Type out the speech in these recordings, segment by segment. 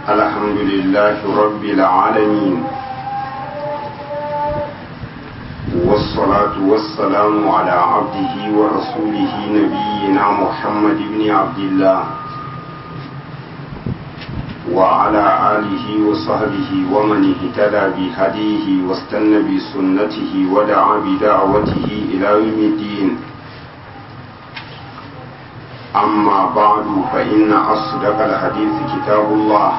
الحمد لله رب العالمين والصلاة والسلام على عبده ورسوله نبينا محمد بن عبد الله وعلى آله وصحبه ومن اهتدى بهديه واستنى بسنته ودعا بدعوته إلى يوم الدين أما بعد فإن أصدق الحديث كتاب الله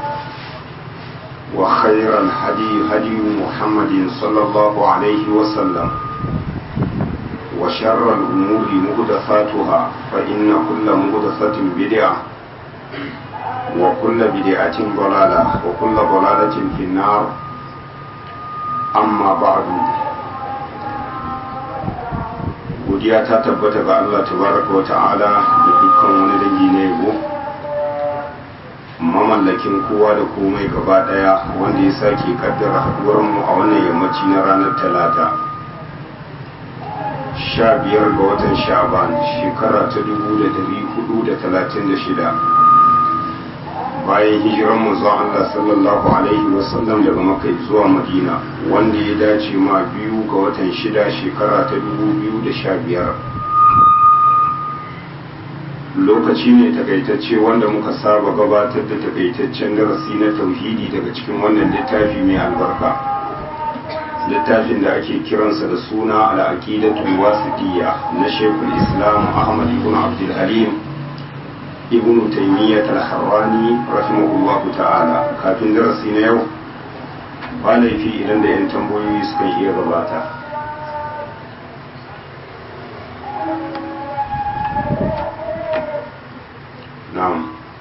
وخير الهدي هدي محمد صلى الله عليه وسلم وشر الأمور مهدفاتها فإن كل مهدفة بدعة وكل بدعة ضلالة وكل ضلالة في النار أما بعد godiya ta tabbata ga Allah tabaraka wa ta'ala da dukkan wani dangi na yabo mamallakin kowa da komai gaba daya wanda ya sake kaddara haduwar mu a wannan yammaci na ranar talata sha biyar ga watan sha'ban shekara ta dubu da dari hudu da talatin da shida bayan hijiran manzon Allah sallallahu alaihi wasallam daga Makka zuwa Madina wanda ya dace ma biyu ga watan shida shekara ta dubu biyu da sha biyar lokaci ne takaitacce wanda muka saba gabatar da takaitaccen darasi na tauhidi daga cikin wannan littafi mai albarka littafin da ake kiransa da suna al'aqidatul wasitiyya na Sheikhul Islam Ahmad ibn Abdul Halim ibn taymiyyah al-harrani rahimahullah ta'ala kafin darasi na yau ba laifi idan da yan tambayoyi suka iya gabata na'am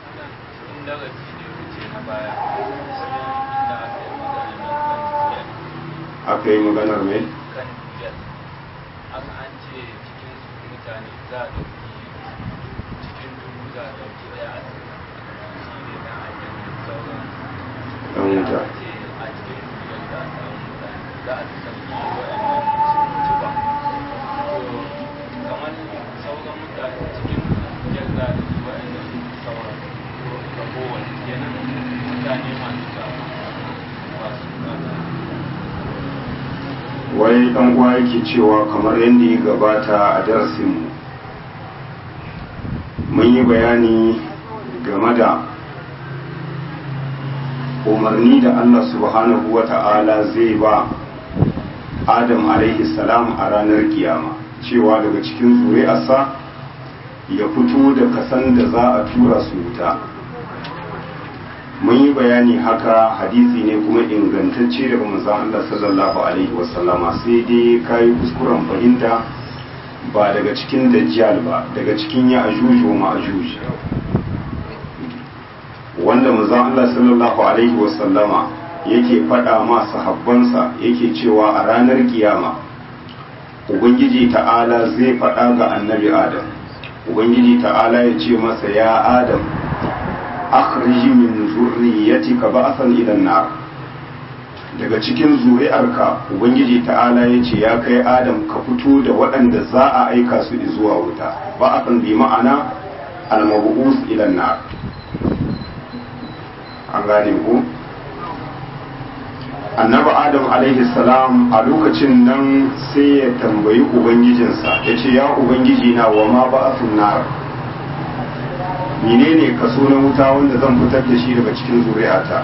aka yi maganar mai kan biyar an an ce cikin mutane za a ɗauki za a ɗauki ɗaya a shi ne na ajiyar sauran ɗan wuta ce a cikin biyar za a samu mutane za a ɗauki waɗannan ci ba to kamar sauran mutane cikin biyar za a ɗauki waɗannan sauran to ga kowane kenan mutane masu ta ba su kata wai ɗan uwa yake cewa kamar yadda ya gabata a darasinmu mun yi bayani game da umarni da Allah subhanahu wa ta'ala zai ba Adam alaihi salam a ranar kiyama cewa daga cikin zuri'arsa ya fito da kasan da za a tura su wuta mun yi bayani haka hadisi ne kuma ingantacce daga manzon Allah sallallahu alaihi wasallama sai dai kayi kuskuren fahimta ba daga cikin dajjal ba daga cikin ya ajuju wa ma'ajuj wanda manzon Allah sallallahu alaihi wasallama yake faɗa ma sahabbansa yake cewa a ranar kiyama ubangiji ta'ala zai faɗa ga annabi adam ubangiji ta'ala ya ce masa ya adam akhrij min zurriyyatika ba'san ila nar daga cikin zuri'arka ubangiji ta'ala ya ce ya kai adam ka fito da waɗanda za a aika su zuwa wuta ba'san bi ma'ana al-mab'us ila nar an gane ku annabi adam alaihi salam a lokacin nan sai ya tambayi ubangijinsa ya ce ya ubangiji na wa ma ba'sun nar menene kaso na wuta wanda zan fitar da shi daga cikin zuri'ata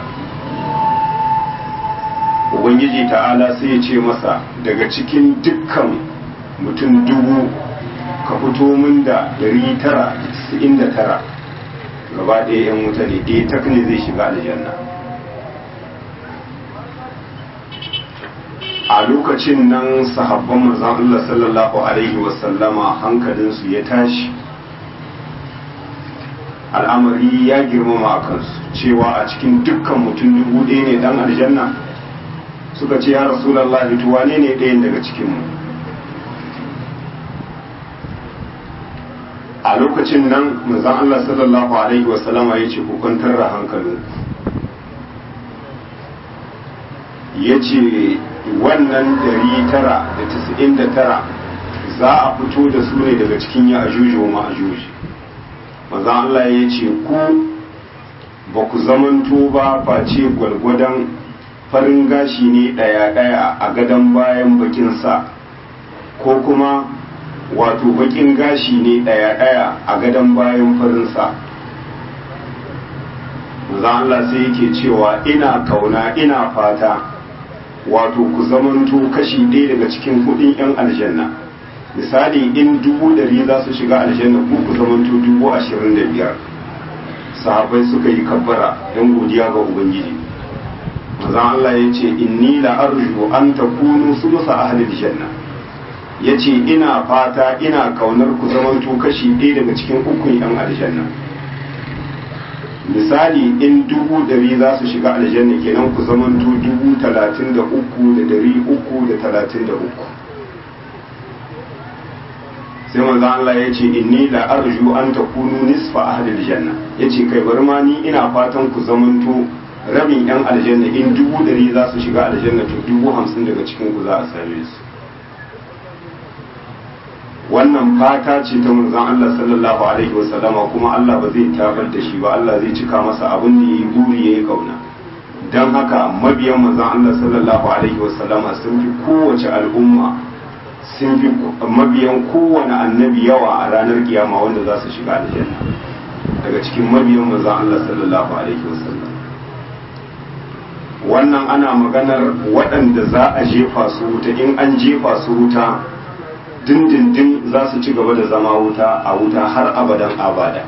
ubangiji ta'ala sai ya ce masa daga cikin dukkan mutum dubu ka fito min da dari tara da tara gaba ɗaya yan wuta ne ɗaya tak ne zai shiga aljanna a lokacin nan sahabban manzon Allah sallallahu alaihi wasallama hankalinsu ya tashi al'amari ya girmama a kansu cewa a cikin dukkan mutum dubu ɗaya ne dan aljanna suka ce ya rasulallah to wane ne ɗayan daga cikinmu a lokacin nan manzon Allah sallallahu alaihi wasallama ya ce ku kwantar da hankalin ya ce wannan dari tara da tasa'in da tara za a fito da su ne daga cikin ya ajuji wa ma'ajuji manzon Allah ya ce ku ba ku zamanto ba face gwalgwadon farin gashi ne ɗaya-ɗaya a gadon bayan bakinsa ko kuma wato bakin gashi ne ɗaya-ɗaya a gadon bayan farinsa za Allah sai yake cewa ina kauna ina fata wato ku zamanto kashi ɗaya daga cikin hudun 'yan aljanna misali in dubu ɗari za su shiga aljanna ku ku zamanto dubu ashirin da biyar sahabai suka yi kabbara don godiya ga ubangiji manzon Allah ya ce inni la arju an takunu sulusa ahlil janna ya ce ina fata ina kaunar ku zamanto kashi ɗaya daga cikin ukun yan aljanna misali in dubu ɗari za su shiga aljanna kenan ku zamanto dubu talatin da uku da ɗari uku da talatin da uku sai manzo Allah ya ce inni la arju an takunu nisfa ahlil janna yace kai bari ma ni ina fatan ku zamanto rabin yan aljanna in dubu ɗari za su shiga aljanna to dubu hamsin daga cikin ku za a same su wannan fata ce ta manzon Allah sallallahu alaihi wasallama kuma Allah ba zai tabar da shi ba Allah zai cika masa abin da yayi buri yayi kauna dan haka mabiyan manzon Allah sallallahu alaihi wasallama sun fi kowace al'umma sun fi mabiyan kowane annabi yawa a ranar kiyama wanda za su shiga aljanna daga cikin mabiyan manzon Allah sallallahu alaihi wasallam wannan ana maganar waɗanda za a jefa su wuta in an jefa su wuta dindindin za su ci gaba da zama wuta a wuta har abadan abada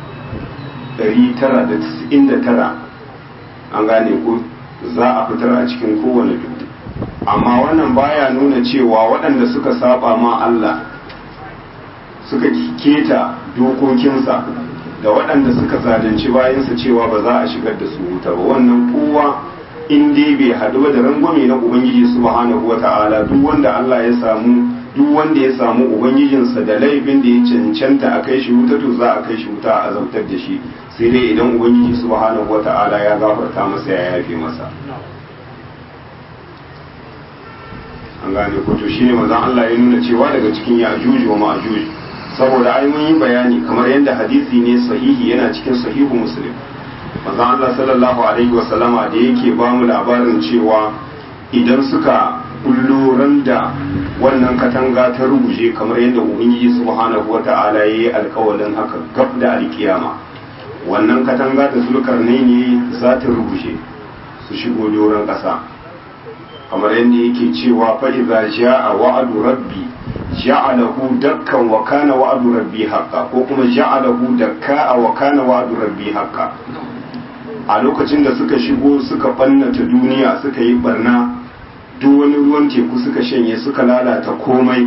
999 an gane ko za a fitar a cikin kowane dubu amma wannan baya nuna cewa waɗanda suka saba ma Allah suka keta dokokinsa da waɗanda suka zalunci bayansa cewa ba za a shigar da su wuta ba wannan kowa in dai bai haɗu da rangwame na ubangiji subhanahu wata'ala duk wanda Allah ya samu duk wanda ya samu ubangijinsa da laifin da ya cancanta a kai shi wuta to za a kai shi wuta a azabtar da shi sai dai idan ubangiji subhanahu wata'ala ya gafarta masa ya yafe masa an gane ko to shine manzon Allah ya nuna cewa daga cikin ya'juj wa ma'juj saboda ai mun yi bayani kamar yadda hadisi ne sahihi yana cikin sahihu muslim manzon Allah sallallahu alaihi wa sallama da yake ba mu labarin cewa idan suka kullo da wannan katanga ta ruguje kamar yadda ubangiji subhanahu wata'ala yayi alƙawarin haka gab da alkiyama wannan katanga da zulkarnai ne za ta ruguje su shigo doron ƙasa kamar yadda yake cewa fa idza jaa wa'du rabbi ja'alahu dakkan wa kana wa'du rabbi haqqan ko kuma ja'alahu dakka wa kana wa'du rabbi haqqan a lokacin da suka shigo suka bannata duniya suka yi barna duk wani ruwan teku suka shanye suka lalata komai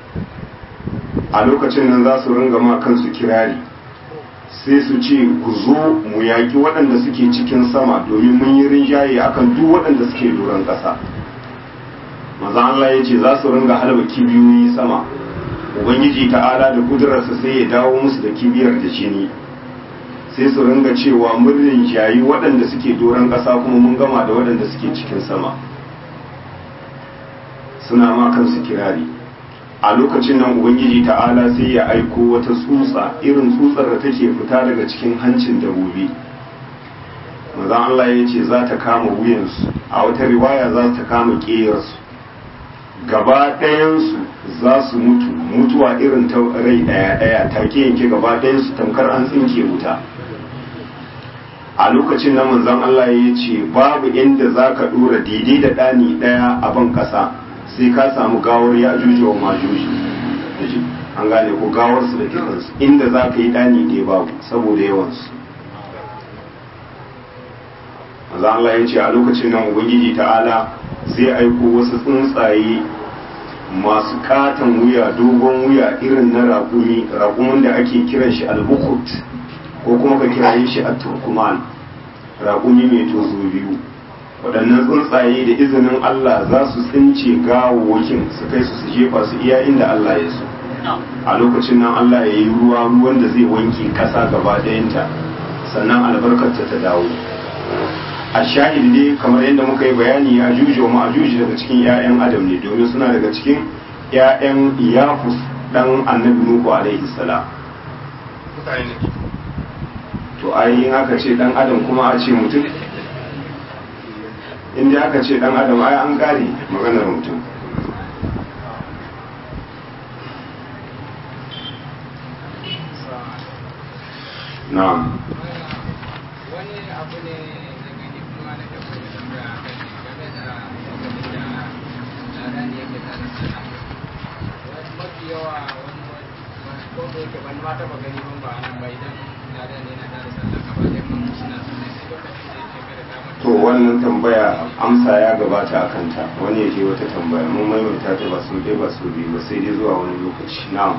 a lokacin nan za su ringa ma kansu kirari sai su ce ku zo mu yaƙi waɗanda suke cikin sama domin mun yi rinjaye akan duk waɗanda suke doron ƙasa maza Allah ya ce za su ringa halba kibiyoyi sama ubangiji ta'ala da kudurarsa sai ya dawo musu da kibiyar da jini sai su ringa cewa mun rinjayi waɗanda suke doron ƙasa kuma mun gama da waɗanda suke cikin sama suna ma kansu kirari a lokacin nan ubangiji ta'ala sai ya aiko wata tsutsa irin tsutsar da take fita daga cikin hancin dabobi maza Allah ya ce za ta kama wuyansu a wata riwaya za ta kama ƙeyarsu gaba ɗayansu za su mutu mutuwa irin ta rai ɗaya ɗaya take yanke gaba ɗayansu tamkar an tsinke wuta a lokacin nan manzon Allah ya ce babu inda za ka ɗora daidai da ɗani ɗaya a ban ƙasa sai ka samu gawar ya juji wa majuji an gane ko gawarsu da kiransu inda za ka yi ɗani ɗaya babu saboda yawansu manzon Allah ya ce a lokacin nan ubangiji ta'ala zai aiko wasu tsuntsaye masu katon wuya dogon wuya irin na raƙumi raƙumin da ake kiran shi albukut ko kuma ka kiraye shi a turkuman raƙumi mai tozo biyu waɗannan tsuntsaye da izinin Allah za su tsince gawawwakin su kai su su jefa su iya inda Allah ya so a lokacin nan Allah ya yi ruwa ruwan da zai wanke ƙasa gaba ɗayanta sannan albarkarta ta dawo a shahid ne kamar yadda muka yi bayani ya juji wa ma'ajuji daga cikin 'ya'yan adam ne domin suna daga cikin 'ya'yan yafus dan annabi nuhu alaihi salam to ainihin aka ce dan adam kuma a ce mutum inda aka ce dan adam ai an gane maganar mutum na'am wani abu ne da gani kuma na tafi da tambaya a kai game da lokacin da tsada ne yake tare da wani mafi yawa wani ko da yake wani ma taba gani ban ba nan ba idan tsada ne na tare sallah gaba da mun suna sunai sai lokacin da yake kada ta mata to wannan tambaya amsa ya gabata a kanta wani ya je wata tambaya mun maimaita ta ba su ɗaya ba su biyu ba sai dai zuwa wani lokaci na'am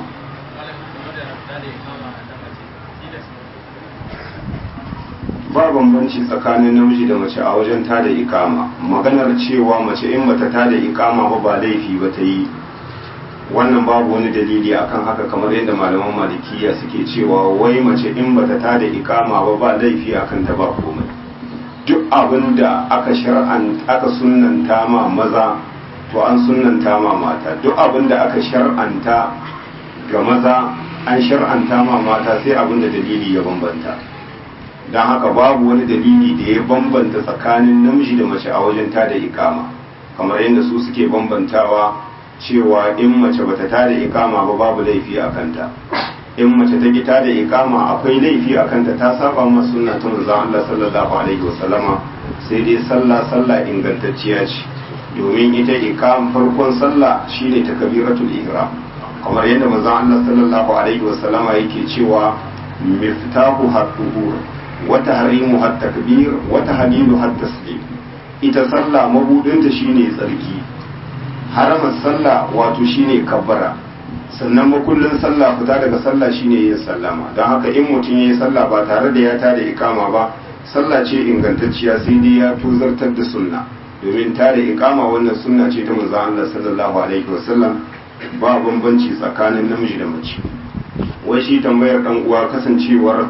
ba bambanci tsakanin namiji da mace a wajen tada ikama maganar cewa mace in bata tada ikama ba ba laifi ba ta yi wannan babu wani dalili akan haka kamar yadda malaman malikiya suke cewa wai mace in bata tada ikama ba ba laifi akan ta ba komai duk abin da aka shar'an aka sunnanta ma maza to an sunnanta ma mata duk abin da aka shar'anta ga maza an shar'anta ma mata sai abin da dalili ya bambanta don haka babu wani dalili da ya bambanta tsakanin namiji da mace a wajen tada ikama kamar yadda su suke bambantawa cewa in mace bata tada ikama ba babu laifi a kanta in mace ta gita da ikama akwai laifi a kanta ta saba ma sunna ta manzon Allah sallallahu alaihi wasallama sai dai sallah sallah ingantacciya ce domin ita ikam farkon sallah shine takbiratul ihram kamar yadda manzon Allah sallallahu alaihi wasallama yake cewa miftahu hatuhur wa tahrimu hat takbir wa tahlilu hat taslim ita sallah mabudinta shine tsarki haramar sallah wato shine kabbara sannan makullin sallah fita daga sallah shine yin sallama don haka in mutum ya yi sallah ba tare da ya tada ikama ba sallah ce ingantacciya sai dai ya tuzartar da sunna domin tada ikama wannan sunna ce ta manzon Allah sallallahu alaihi wasallam ba bambanci tsakanin namiji da mace wai shi tambayar dan uwa kasancewar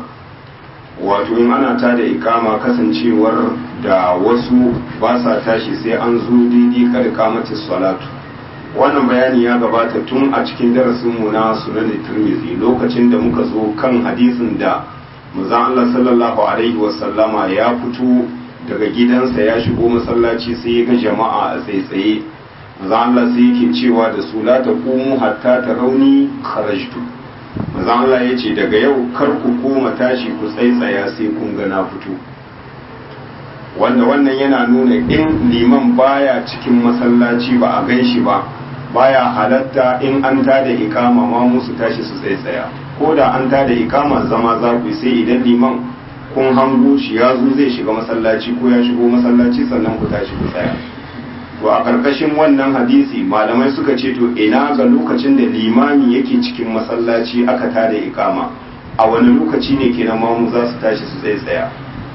wato in ana tada ikama kasancewar da wasu ba sa tashi sai an zo daidai karka mace salatu wannan bayani ya gabata tun a cikin darasinmu na sunan tirmidhi lokacin da muka zo kan hadisin da manzon Allah sallallahu alaihi wasallama ya fito daga gidansa ya shigo masallaci sai ya ga jama'a a tsaitsaye manzon Allah sai yake cewa da su la taqumu hatta tarawni kharajtu manzon Allah ya ce daga yau kar ku koma tashi ku tsaitsaya sai kun ga na fito wanda wannan yana nuna in liman baya cikin masallaci ba a gan shi ba baya halatta in an tada ikama ma musu tashi su tsaye tsaya ko da an tada ikama zama za ku sai idan liman kun hango shi ya zo zai shiga masallaci ko ya shigo masallaci sannan ku tashi ku tsaya to a karkashin wannan hadisi malamai suka ce to ina ga lokacin da limami yake cikin masallaci aka tada ikama a wani lokaci ne kenan mamu za su tashi su tsaye tsaya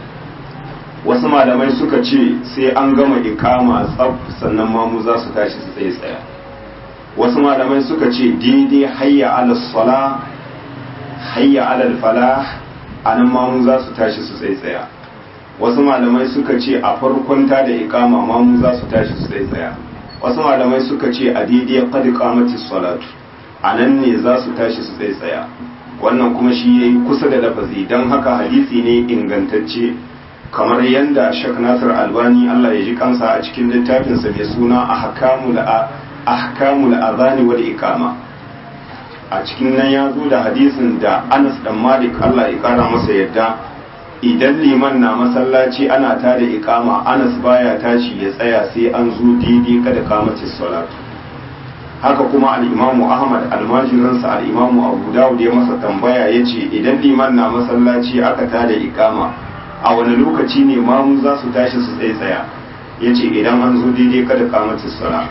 wasu malamai suka ce sai an gama ikama tsaf sannan mamu za su tashi su tsaye tsaya wasu malamai suka ce daidai hayya ala sala hayya ala falah anan mamu za su tashi su tsaye tsaya wasu malamai suka ce a farkon ta da ikama mamu za su tashi su tsaye tsaya wasu malamai suka ce a daidai qad qamatis salatu anan ne za su tashi su tsaye tsaya wannan kuma shi yayi kusa da lafazi dan haka hadisi ne ingantacce kamar yadda Sheikh Nasir Albani Allah ya ji kansa a cikin littafinsa mai suna ahkamul ahkamul adhani wal iqama a cikin nan ya zo da hadisin da Anas dan Malik Allah ya kara masa yadda idan liman na masallaci ana tada iqama Anas baya tashi ya tsaya sai an zo daidai kada kamace salatu haka kuma al-Imamu Ahmad almajiransa al-Imamu Abu Dawud ya masa tambaya yace idan liman na masallaci aka tada iqama a wani lokaci ne mamu za su tashi su tsaye tsaya yace idan an zo daidai kada kamace salatu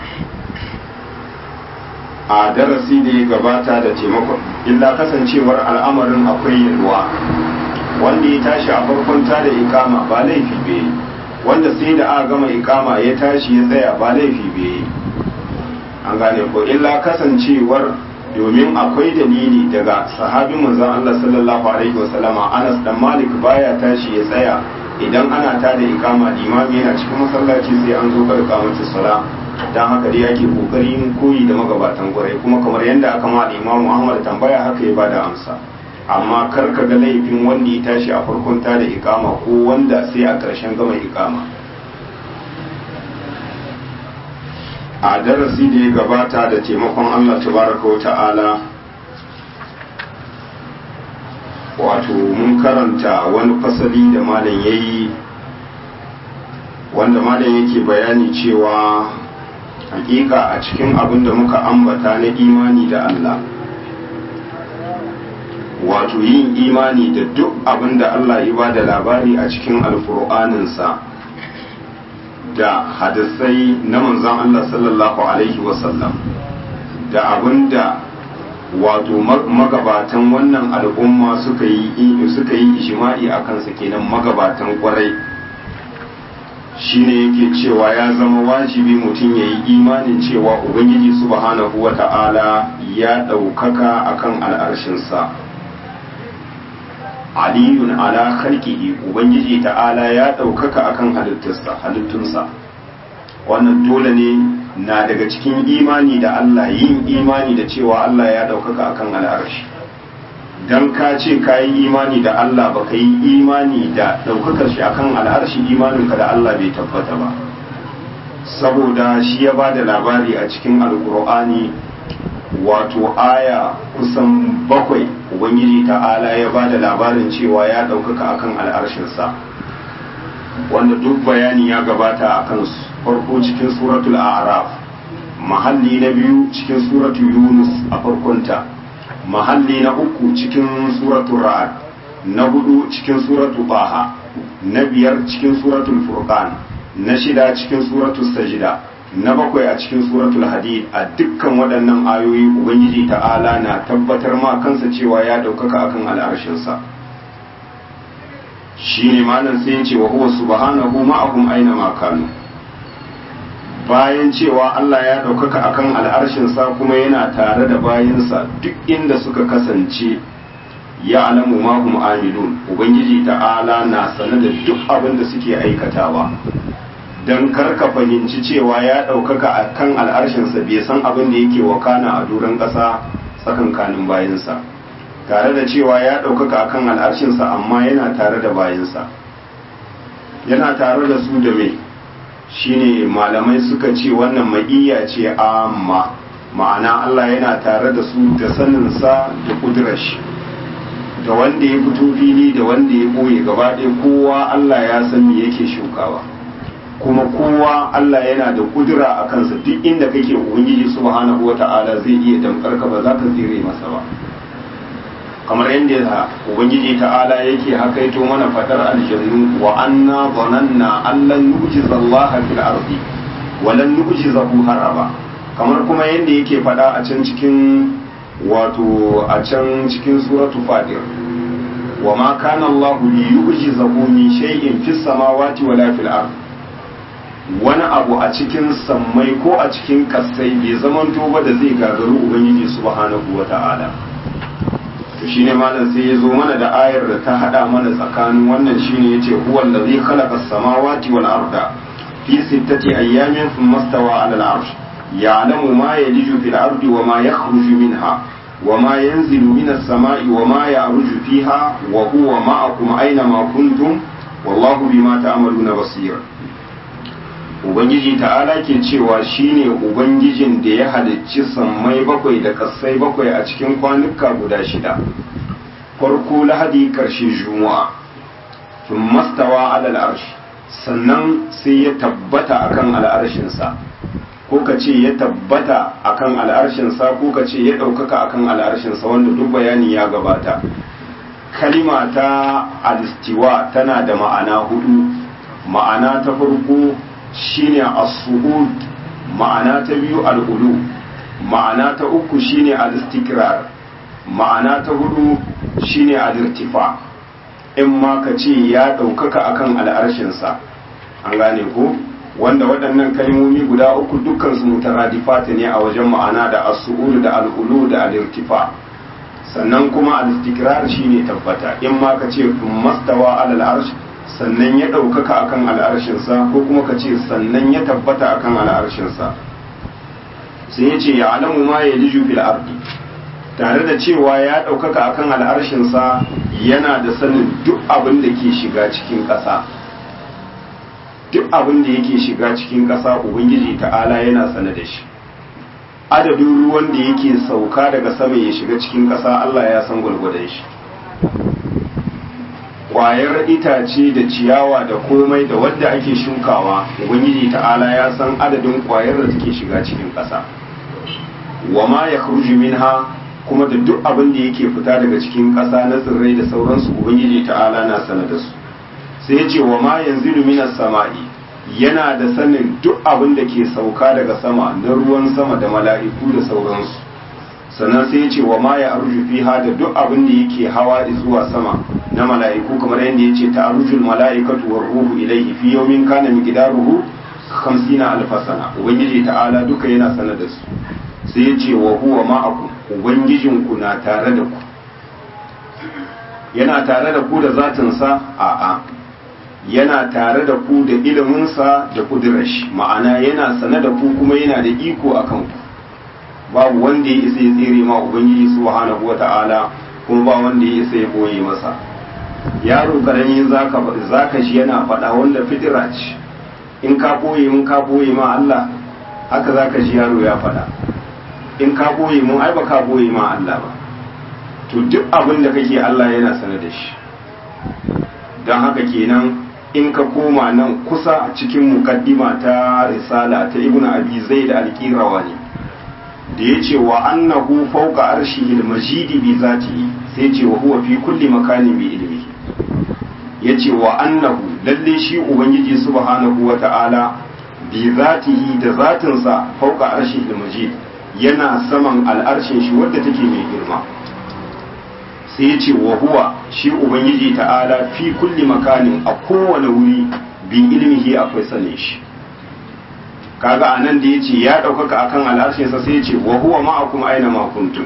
a darasi da ya gabata da taimakon illa kasancewar al'amarin akwai yalwa wanda ya tashi a farkon ta da ikama ba laifi bai wanda sai da aka gama ikama ya tashi ya tsaya ba laifi bai an gane ko illa kasancewar domin akwai dalili daga sahabin manzon Allah sallallahu alaihi wasallama Anas dan Malik baya tashi ya tsaya idan ana ta da ikama limami yana cikin masallaci sai an zo bar kamata sala dan haka dai yake kokarin koyi da magabatan gwarai kuma kamar yadda aka ma Imam Ahmad tambaya haka ya bada amsa amma kar ka ga laifin wanda ya tashi a farkon ta da ikama ko wanda sai a ƙarshen gama ikama a darasi da ya gabata da taimakon Allah tabaraka wa ta'ala wato mun karanta wani fasali da malam yayi wanda malam yake bayani cewa hakika a cikin abin da muka ambata na imani da Allah wato yin imani da duk abin da Allah ya ba da labari a cikin alkur'aninsa da hadisai na manzon Allah sallallahu alaihi wasallam da abin da wato magabatan wannan al'umma suka yi suka yi ijma'i a kansa kenan magabatan kwarai shine yake cewa ya zama wajibi mutum ya yi imanin cewa ubangiji subhanahu wa ta'ala ya ɗaukaka akan al'arshinsa aliyun ala khalqihi ubangiji ta'ala ya ɗaukaka akan halittarsa halittunsa wannan dole ne na daga cikin imani da Allah yin imani da cewa Allah ya ɗaukaka akan al'arshi dan ka ce ka yi imani da Allah ba ka yi imani da ɗaukakar shi akan al'arshi imaninka da Allah bai tabbata ba saboda shi ya ba da labari a cikin alkur'ani wato aya kusan bakwai ubangiji ta'ala ya ba da labarin cewa ya ɗaukaka akan al'arshinsa wanda duk bayani ya gabata a kan farko cikin suratul a'raf mahalli na biyu cikin suratul yunus a farkonta mahalli na uku cikin suratul ra'ad na hudu cikin suratul baha na biyar cikin suratul furqan na shida cikin suratul sajida na bakwai a cikin suratul hadid a dukkan waɗannan ayoyi ubangiji ta'ala na tabbatar ma kansa cewa ya ɗaukaka akan al'arshinsa shine malam sai ya ce wa huwa subhanahu ma'ahum aina ma kanu bayan cewa Allah ya ɗaukaka akan al'arshinsa kuma yana tare da bayansa duk inda suka kasance ya alamu mahum amilun ubangiji ta'ala na sane da duk abin da suke aikatawa don karka fahimci cewa ya ɗaukaka a kan al'arshinsa bai san abin da yake wakana a duran ƙasa tsakankanin bayansa tare da cewa ya ɗaukaka a kan al'arshinsa amma yana tare da bayansa yana tare da su da mai shine malamai suka ce wannan ma'iyya ce amma ma'ana Allah yana tare da su da saninsa da kudurar shi da wanda ya fito fili da wanda ya ɓoye gaba ɗaya kowa Allah ya san me yake shukawa kuma kowa Allah yana da kudura a kansa duk inda kake ubangiji subhanahu wata'ala zai iya damkar ka ba za ka tsire masa ba kamar yadda ubangiji ta'ala yake hakaito mana fadar aljannu wa anna zananna allan nujiza Allah fil ardi wa lan nujizahu haraba kamar kuma yadda yake fada a can cikin wato a can cikin suratu fadir wa ma kana Allah li yujizahu min shay'in fis samawati wala fil ardi wani abu a cikin sammai ko a cikin kasai bai zamanto ba da zai gagaru ubangiji subhanahu wata'ala to shine malam sai ya zo mana da ayar da ta hada mana tsakanin wannan shine yace huwa allazi khalaqa as-samawati wal arda fi sittati ayyamin thumma stawa 'ala al-'arsh ya'lamu ma yaliju fil ardi wa ma yakhruju minha wa ma yanzilu minas sama'i wa ma ya'ruju fiha wa huwa ma'akum aina ma kuntum wallahu bima ta'maluna basir ubangiji ta'ala ke cewa shine ubangijin da ya halicci sammai bakwai da kassai bakwai a cikin kwanuka guda shida farko lahadi karshe juma'a tun mastawa alal arshi sannan sai ya tabbata akan al'arshinsa ko ka ce ya tabbata akan al'arshinsa ko ka ce ya ɗaukaka akan al'arshinsa wanda duk bayani ya gabata kalima ta alistiwa tana da ma'ana hudu ma'ana ta farko shine as-su'ud ma'ana ta biyu al-ulu ma'ana ta uku shine al-istikrar ma'ana ta hudu shine al-irtifa in ma ka ce ya ɗaukaka akan al'arshinsa an gane ko wanda waɗannan kalmomi guda uku dukkan su mutaradifata ne a wajen ma'ana da as-su'ud da al-ulu da al-irtifa sannan kuma al-istikrar shine tabbata in ma ka ce mastawa alal arsh sannan ya ɗaukaka akan al'arshinsa ko kuma ka ce sannan ya tabbata akan al'arshinsa sai ya ce ya alamu ma ya liju fil ardi tare da cewa ya ɗaukaka akan al'arshinsa yana da sanin duk abin da ke shiga cikin ƙasa duk abin da yake shiga cikin ƙasa ubangiji ta'ala yana sane da shi adadin ruwan da yake sauka daga sama ya shiga cikin ƙasa Allah ya san gwargwadon shi ƙwayar itace da ciyawa da komai da wadda ake shukawa ubangiji ta'ala ya san adadin ƙwayar da take shiga cikin ƙasa wa ma ya minha kuma da duk abin da yake fita daga cikin ƙasa na tsirrai da sauransu ubangiji ta'ala na sanar da su sai ya ce wa ma yanzilu minas sama'i yana da sanin duk abin da ke sauka daga sama na ruwan sama da mala'iku da sauransu sannan sai ya ce wa ma ya arju fiha da duk abin da yake hawa zuwa sama na mala'iku kamar yadda ya ce ta arjul mala'ikatu war ruhu ilaihi fi yawmin kana miqdaruhu 50 alf sana ubangiji ta'ala duka yana sanar da su sai ya ce wa huwa ma'akum ubangijinku na tare da ku yana tare da ku da zatinsa a'a yana tare da ku da iliminsa da kudurashi ma'ana yana sane da ku kuma yana da iko a kanku babu wanda ya isa ya tsere ma ubangiji subhanahu wata'ala kuma ba wanda ya isa ya boye masa yaro karami zaka zaka shi yana faɗa wanda fitira ce in ka boye mun ka boye ma Allah haka zaka ji yaro ya faɗa in ka boye mun ai ba ka boye ma Allah ba to duk abin da kake Allah yana sane da shi don haka kenan in ka koma nan kusa cikin mukaddima ta risala ta ibn abi zaid al-qirawani da yace wa annahu fawqa arshihi al-majid bi zatihi sai yace wa huwa fi kulli makanin bi ilmihi yace wa annahu lalle shi ubangiji subhanahu wa ta'ala bi zatihi da zatinsa fawqa arshihi al-majid yana saman al'arshin shi wadda take mai girma sai ya ce wa huwa shi ubangiji ta'ala fi kulli makanin a kowane wuri bi ilmihi akwai sanin shi kaga anan da yace ya daukaka akan al'arshinsa sai ya ce wa huwa ma'akum aina ma kuntum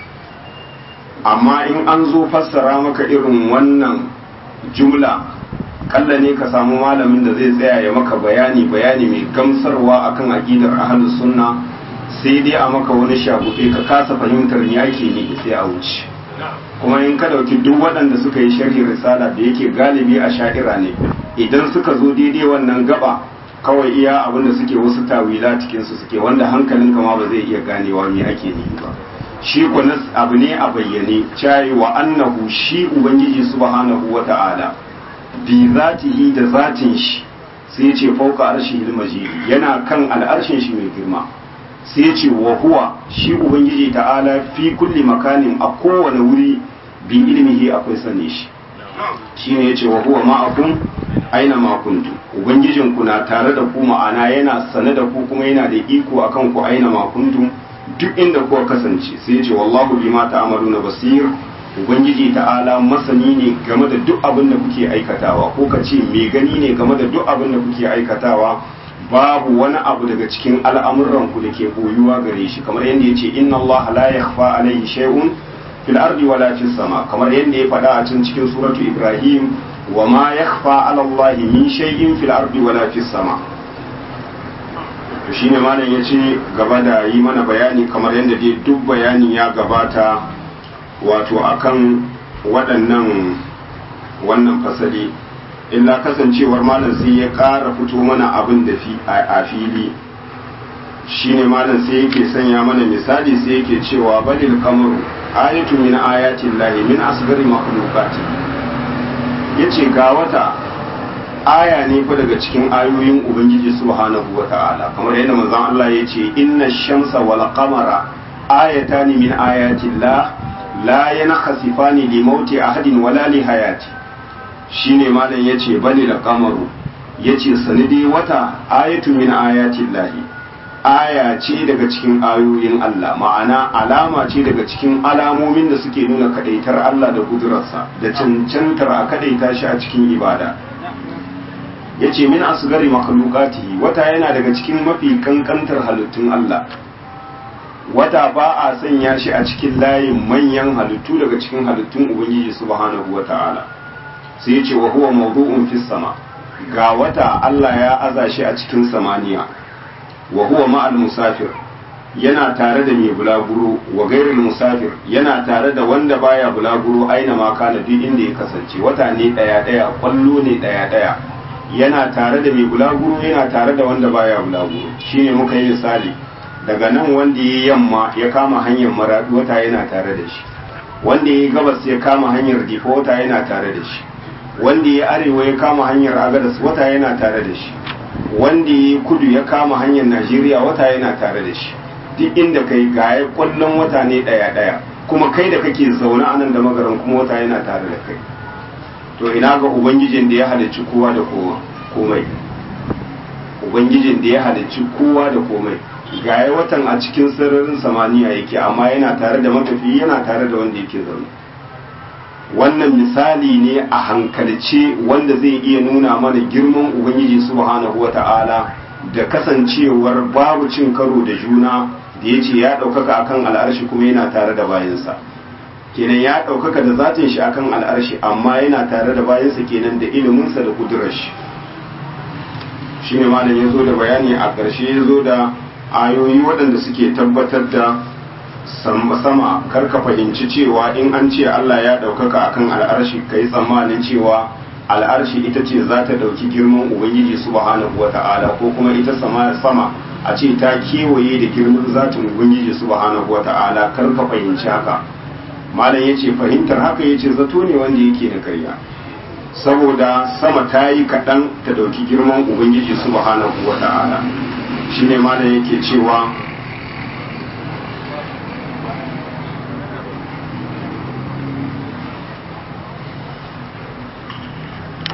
amma in an zo fassara maka irin wannan jumla kalla ne ka samu malamin da zai tsaya ya maka bayani bayani mai gamsarwa akan aqidar ahlus sunna sai dai a maka wani shaguɗe ka kasa fahimtar me ake ne sai a wuce kuma in ka dauki duk waɗanda suka yi sharhi risala da yake galibi a sha'ira ne idan suka zo daidai wannan gaba kawai iya abin da suke wasu tawila cikin su suke wanda hankalin kama ba zai iya ganewa me ake nufi ba shi kuwa abu ne a bayyane cayi wa annahu shi ubangiji subhanahu wata'ala bi zatihi da zatin shi sai ce fauka arshihil majid yana kan al'arshin shi mai girma sai ce wa huwa shi ubangiji ta'ala fi kulli makanin a kowane wuri bi ilmihi akwai sane shi shine yace wa huwa ma'akum aina ma kuntu ubangijin ku na tare da ku ma'ana yana sane da ku kuma yana da iko akan ku aina ma kuntum duk inda kuka kasance sai yace wallahu bima ta'maluna basir ubangiji ta'ala masani ne game da duk abin da kuke aikatawa ko ka ce mai gani ne game da duk abin da kuke aikatawa babu wani abu daga cikin al'amuranku da ke boyuwa gare shi kamar yadda ya ce inna Allah la yakhfa alaihi shay'un fil ardi wala fis sama kamar yadda ya faɗa a can cikin suratu Ibrahim wa ma yakhfa ala Allah min shay'in fil ardi wala fis sama to shine malam yace gaba da yi mana bayani kamar yadda dai duk bayani ya gabata wato akan waɗannan wannan fasali illa kasancewar malam sai ya ƙara fito mana abin da a fili shine malam sai yake sanya mana misali sai yake cewa balil kamaru ayatu min ayatin lahi min asgari makhluqati yace ga wata aya ne fa daga cikin ayoyin ubangiji subhanahu wata'ala kamar yadda manzon Allah yace inna shamsa wal qamara ayatani min ayatin la la yankhasifani li mauti ahadin wala li hayati shine malam yace bani da kamaru yace sanidi wata ayatu min ayatin lahi aya ce daga cikin ayoyin Allah ma'ana alama ce daga cikin alamomin da suke nuna kadaitar Allah da kudurarsa da cancantar a kadaita shi a cikin ibada yace min asgari makhluqati wata yana daga cikin mafi kankantar halittun Allah wata ba a sanya shi a cikin layin manyan halittu daga cikin halittun ubangiji subhanahu wata'ala sai ya ce wa huwa mawdu'un fis sama ga wata Allah ya aza shi a cikin samaniya wa huwa ma'al musafir yana tare da mai bulaguro wa gairul musafir yana tare da wanda baya bulaguro aina ma kana duk inda ya kasance wata ne daya daya kwallo ne daya daya yana tare da mai bulaguro yana tare da wanda baya bulaguro shine muka yi misali daga nan wanda ya yamma ya kama hanyar maradu wata yana tare da shi wanda ya gabas ya kama hanyar difa wata yana tare da shi wanda ya arewa ya kama hanyar agadas wata yana tare da shi wanda ya kudu ya kama hanyar najeriya wata yana tare da shi duk inda kai gaya kwallon wata ne daya daya kuma kai da kake zaune anan da magaran kuma wata yana tare da kai to ina ga ubangijin da ya halicci kowa da komai ubangijin da ya halicci kowa da komai gaya watan a cikin sararin samaniya yake amma yana tare da matafi yana tare da wanda yake zaune wannan misali ne a hankalce wanda zai iya nuna mana girman ubangiji subhanahu wata'ala da kasancewar babu cin karo da juna da ya ce ya ɗaukaka akan al'arshi kuma yana tare da bayansa kenan ya ɗaukaka da zatin shi akan al'arshi amma yana tare da bayansa kenan da iliminsa da kudurar shi shi ne malam ya zo da bayani a ƙarshe ya zo da ayoyi waɗanda suke tabbatar da sama karka fahimci cewa in an ce Allah ya ɗaukaka akan al'arshi ka yi tsammanin cewa al'arshi ita ce za ta ɗauki girman ubangiji subhanahu wa ta'ala ko kuma ita sama sama a ce ta kewaye da girman zatin ubangiji subhanahu wa ta'ala karka fahimci haka malam ya ce fahimtar haka ya ce zato ne wanda yake da karya saboda sama ta yi kaɗan ta ɗauki girman ubangiji subhanahu wa ta'ala shine malam yake cewa